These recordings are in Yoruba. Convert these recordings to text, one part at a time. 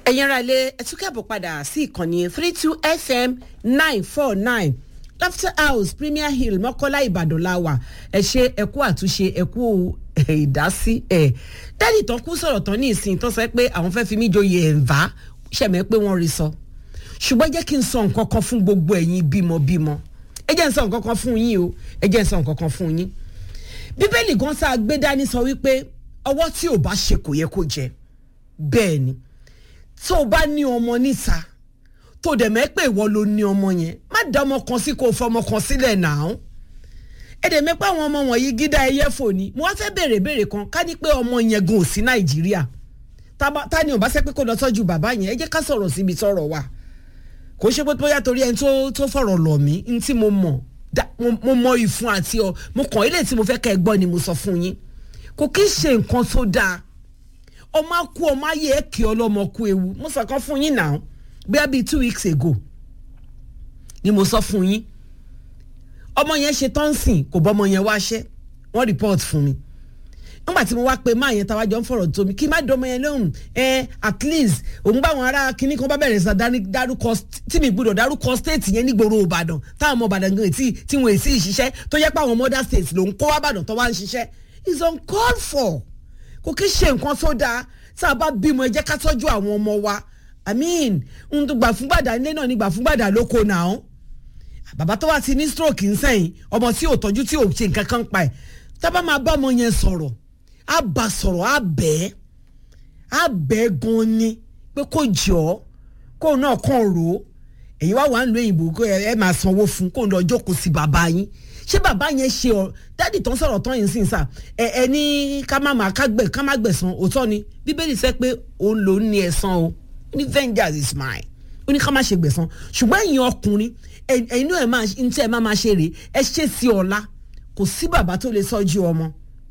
ẹ̀yin ara ilé ẹtú kẹ́bọ̀ padà sí ìkànnì three two fm nine four nine laughter house premier hill mọ́kọ́lá ìbàdàn la wà ẹ ṣe ẹkú àtúnṣe ẹkú ìdásí ẹ̀ dádì tán kú sọ̀rọ̀ tán ní ìsìn tó sọ pé àwọn fẹ́ fi mí joyè ẹ̀ǹbá ṣẹ̀mẹ́ pé wọ́n rí sọ ṣùgbọ́n jẹ́ kí n sọ nǹkan kan fún gbogbo ẹ̀yin bímọbímọ ẹ jẹ́ n sọ nǹkan kan fún yín o ẹ jẹ́ n sọ nǹkan kan fún yín bíbélì gan sáà gbé dání sọ wípé ọwọ́ tí ò bá ṣe kò yẹ kó jẹ bẹ́ẹ̀ ni tó o bá ní ọmọ níta tó o dẹ̀ mẹ́ pé ìwọ ló ní ọmọ yẹn má dá ọmọ kan sí kó o fọmọ kan sílẹ̀ náà ẹ dẹ̀ mẹ́pẹ́ àwọn ọmọ wọ̀nyí gídá ẹyẹ fò ní mo wá fẹ́ béèrè béèrè kan ká ní pé ọmọ yẹn gan ò sí nàìjíríà ta ni ò bá sẹ́ pé kó lọ tọ́jú bàbá yẹn ẹ jẹ́ ká sọ̀rọ̀ síbi tọ́rọ̀ wà kò ṣe pé bóyá torí ẹni tó fọ̀rọ̀ lọ̀ mí ní tí mo mọ̀ mo mọ ìfun àti ọ mo kàn ilé tí mo fẹ́ kẹ́ ẹ gbọ́ ni mo sọ fún yín kò kí ń ṣe nǹkan tó dáa ọmọ akú ọmọ ayé ẹ kí ọlọmọ kú ewu mo sọ kan fún yín náà bóyá bíi two weeks ago ni mo sọ fún yín ọmọ yẹn ṣe tọ́ǹsìn kò bọ́mọ yẹn wáṣẹ́ wọ́n report fún mi nígbà tí mo wá pe máa yẹn táwa jọ ń fọ̀rọ̀ tó mi kí má dọ́mọ yẹn lóhùn ẹ at least òun bá àwọn ará kinní kan bá bẹ̀rẹ̀ sọ dárúkọ tí mi gbúdọ̀ dárúkọ state yẹn nígboro ìbàdàn táwọn ọmọ ìbàdàn gan tí tí wọn èsì ìṣiṣẹ́ tó yẹ pé àwọn mother states ló ń kó wá ìbàdàn tó wá ń ṣiṣẹ́ is uncalled for kò kí ṣe nǹkan tó dáa tá a bá bímọ ẹ jẹ́ ká tọ́jú àwọn ọmọ wa i mean n tó gbà fún gbàdá ilé náà ní gbà fún gbàdá lóko náà bàbá tó wá ti ní stroke ń sẹ́yìn ọmọ tí ò tọ́jú tí ò ṣe nǹkan kan pa ẹ̀ tá a bá máa bá ọmọ yẹn sọ̀rọ̀ á bá sọ̀rọ̀ á bẹ́ẹ̀ á bẹ́ẹ̀ gan ni pé kó jọ kó náà kàn rò ó èyí wá wà ń lo òyìnbó kó ẹ máa sanwó fún kó lọ jókòó sí bàbá yín ṣé bàbá yẹn ṣe ọ dádì tán sọ̀rọ̀ tán yìí sìn sà ẹ ẹ ní ká má má ká gbẹ ká má gbẹ̀san òótọ́ ni bíbélì sẹ́ pé òun ló ní ẹ̀san o ní vengeance is mine ó ní ká má ṣe gbẹ̀san ṣùgbọ́n ẹ̀yin ọkùnrin ẹ̀yin náà ẹ̀ máa ń tẹ́ ẹ má máa ṣe rèé ẹ ṣe sí ọ̀la kò sí bàbá tó lè sọ́jú ọmọ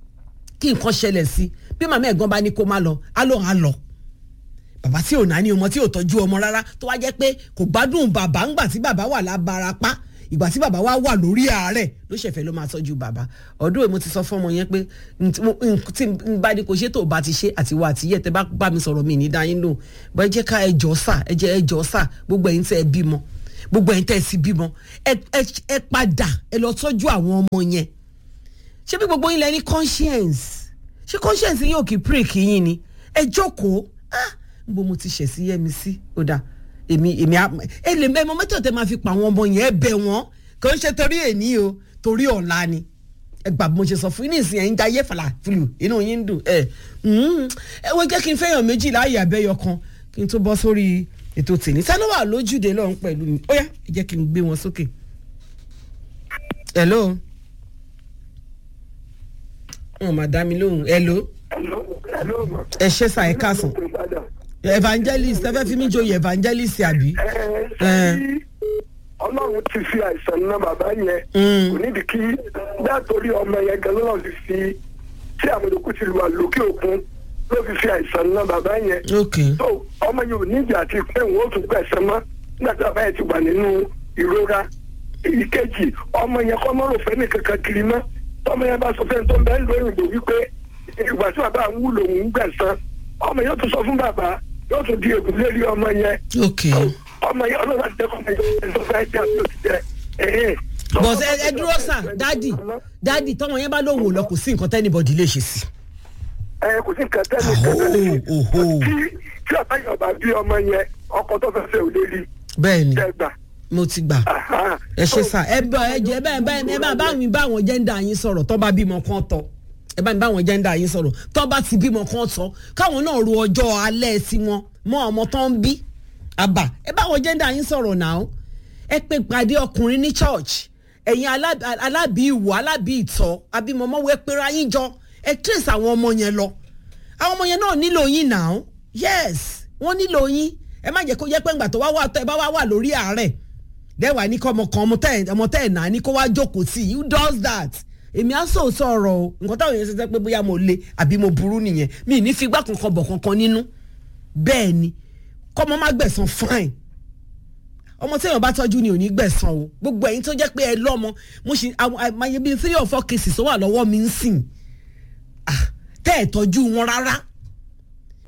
kí nǹkan ṣẹlẹ̀ sí bí màmá ẹ̀gbọ́n bá ní kó má lọ á lọ á lọ bàbá tí ò náà ní ọmọ tí ò tọ́jú ọmọ rárá tó wá jẹ́ pé kò gbádùn bàbá ńgbà tí bàbá wà lábarapá ìgbà tí bàbá wa wà lórí àárẹ̀ ló ṣẹ̀fẹ̀ ló máa tọ́jú bàbá ọdún èmo ti sọ fún ọmọ yẹn pé tí n bá ní kò ṣe tó bá ti ṣe àtiwọ́ àtiyẹ́ tẹ bá bá mi sọ̀rọ̀ mi ní dáyín lò bọ́ ẹ jẹ́ ká ẹjọ́ sà ẹ jẹ́ ẹjọ́ sà gbogbo ẹ̀yin tẹ́ ẹ bímọ gbogbo ẹ̀yin tẹ́ ẹ sì bímọ ẹ padà ẹ lọ tọ́jú àwọn ọmọ yẹn ṣé bí gbogbo yín lẹ ní conscience ṣé conscience yín ò kì í pray kì yín ni ẹ jókòó ah n bo mo ti ṣẹ̀ sí yẹ́mi sí ó dáa èmi èmi ẹ lè mọ mẹ́tọ̀ tẹ́ máa fi pa àwọn ọmọ yẹn bẹ̀ wọ́n kò ń ṣe torí èní o torí ọ̀la ni ẹ gbà bí mo ṣe sọ fún yín nísìnyí ẹ̀yin jayé fàlà fìlù inú yín ń dùn ẹ ẹ wọ́n jẹ́ kí n fẹ́yàn méjì láàyè abẹ́yọ kan kí n tó bọ́ sórí ètò tèmi sani wà lójúde lọ́hún pẹ̀lú mi ó yá ẹ jẹ́ kí n gbé wọn sókè. hello wọn máa dá mi lóhùn hello ẹ ṣe sà ẹ káàsán evangelist ẹ fẹ́ fi mí joyè evangelist àbí. ẹ ṣe ọlọ́run ti fi àìsàn náà bàbá yẹn kò nídìí kí bẹ́ẹ̀ torí ọmọ yẹn gan lọ́run ti fi tí àwọn olùkú ti wà lókè òkun ló fi fi àìsàn náà bàbá yẹn. so ọmọ yẹn ò nídìí àti pé òun ó tún gbẹ̀sán mọ́ nígbà tí bàbá yẹn ti wà nínú ìrora ìkejì ọmọ yẹn kọ́ mọ́rò fẹ́ ní kankan kiri mọ́ tọmọ yẹn bá sọ fẹ́ tó ń bẹ́ẹ̀ lóyìnbó wípé ìgbà tí bàbá ń wúlò òun gbẹ̀sán ọmọ yẹn tó sọ fún bàbá yóò tún di ègún lérí ọmọ yẹn. ọmọ yẹn ọlọ́run àti ẹ̀kọ́ ọmọ yẹn tó fẹ́ jẹ́ àti òtítẹ́. bọ̀sẹ̀ ẹ dúró sà dádì dádì tọmọ yẹn bá lóun ò lọ kò sí nǹkan tẹ́nibọ̀dì lè ṣe sí. ẹ kò sí nǹkan tẹ́nibọ̀dì lè ṣe tí tí ọ̀tá yóò bá bí ọmọ yẹn ọkọ tó fẹ́ fẹ́ ò lè rí. bẹ́ẹ̀ni mo ti gbà ẹ ṣe sà ẹ bá ẹ jẹ bẹ́ẹ̀ bẹ́ẹ̀ ẹ bá bá mi bá àwọn jẹ́ńdà yín sọ̀rọ̀ tó bá bímọ kan tọ́ ẹ bá mi bá àwọn jẹ́ńdà yín sọ̀rọ̀ tó bá ti bímọ kan tọ́ káwọn náà ro ọjọ́ alẹ́ sí wọn mọ ọmọ tó ń bí àbá ẹ bá àwọn jẹ́ńdà yín sọ̀rọ̀ náà ẹ pé pàdé ọkùnrin ní church ẹ̀yin alábì ìwò alábì ìtọ́ abímọmọ wẹ́ pera yín jọ ẹ trace àwọn ọmọ yẹn lọ àwọn ọmọ yẹn náà nílò yín náà yes wọ́n nílò yín ẹ má jẹ́ kó jẹ́ pé ńgbà tó wá wà tó ẹ bá wá wà lórí àárẹ̀ dẹ́wà ní kọ́ ọmọ kan ọmọ tẹ́ ẹ̀ náà ní kó wá jókòó sí who does that èmi á sọ sọ̀rọ̀ o nǹkan táwọn èèyàn ṣe sẹ́ pé bóyá mo le àbí mo burú nìyẹn mi ní fi gbá kankan bọ̀ kankan nínú bẹ́ẹ̀ ni kọ́mọ má gbẹ̀san fine ọmọ tí èèyàn bá tọ́jú ni ò ní gbẹ̀san o gbogbo ẹ̀yin tó jẹ́ pé ẹ lọ́mọ mo ṣe àmàyẹ bíi three or four cases tó wà lọ́wọ́ mi ń sìn tẹ́ ẹ̀ tọ́jú wọn rárá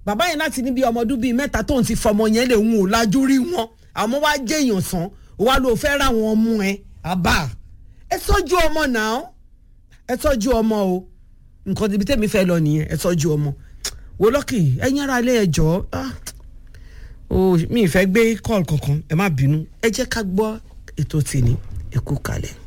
bàbá yẹn láti ní bí ọmọ ọdún bíi mẹ́ta tóun ti fọmọ yẹn lè hun ò lajú rí wọn àmọ́ wá jẹ́ èèyàn sàn wá ló fẹ́ ra wọn mú ẹ àbá ẹ tọ́jú ọmọ náà ẹ tọ́jú ọmọ o nǹkan ibi tẹ́mi fẹ́ lọ nìyẹn ẹ tọ́jú ọmọ wo lọ́kì ẹ̀yin ara ilé ẹjọ́ mi ì fẹ́ gbé kọ́ọ̀lù kankan ẹ má bínú ẹ jẹ́ ká gbọ́ ètò tèmi ẹ kú kalẹ̀.